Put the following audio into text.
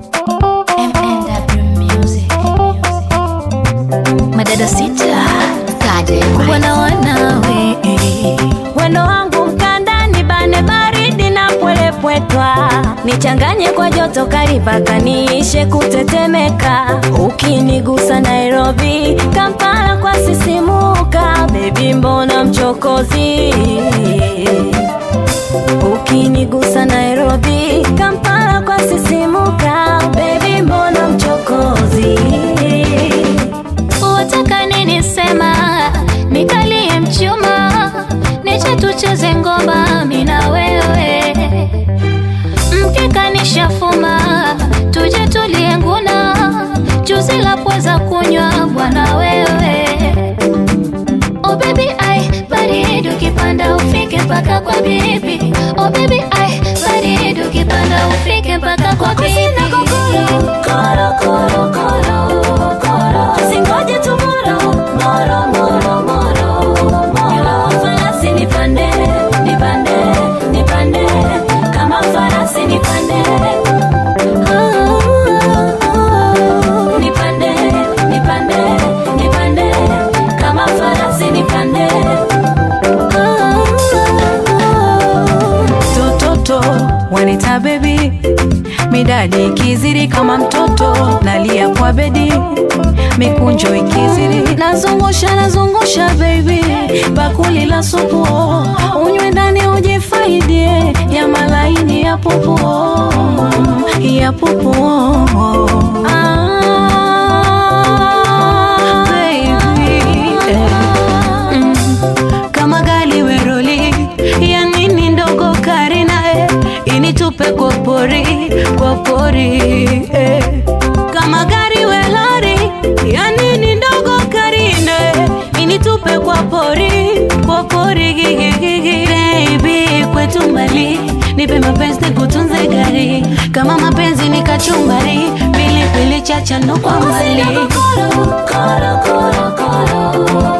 MNW Music. Madada sita wana wanawe Wendo wangu mkandani bane baridi na pwelepwetwa nichanganye kwa joto kali mpaka niishe kutetemeka ukinigusa Nairobi Kampala kwa sisimuka bebi mbona mchokozi ukinigusa Nairobi Kampala kwa sisimuka bebi mbona mchokozi wataka nini sema nikalie mchuma niche tucheze ngoma mina wewe mkeka nishafuma tuje tulie nguna juzi la pweza kunywa bwana wewe Oh baby ai baridi ukipanda ufike mpaka kwa bibi Oh baby ai baridi ukipanda ufike mpaka kwa bibi Koro, koro, koro, koro. Usingoje tomorrow. Moro, moro, moro, moro. Farasi nipande, nipande, nipande. Kama farasi nipande. Nipande, nipande, nipande. Kama farasi nipande. tototo wanita bebi midadi ikizidi kama mtoto nalia kwa bedi mikunjo ikizidi nazungusha nazungusha baby bakuli la supu unywe ndani ujifaidie ya malaini ya pupu ya pupu ah, baby, eh. Mm. kama gali weroli ya nini ndogo karina eh, initupe kwa pori kwa pori eh. kama gari welori ya nini ndogo karina eh, initupe kwa pori kwa pori gigigigi baby kwetu mbali nipe mapenzi nikutunze gari kama mapenzi ni kachumbari pilipili chacha ndo kwa mbali Koro, koro, koro, koro.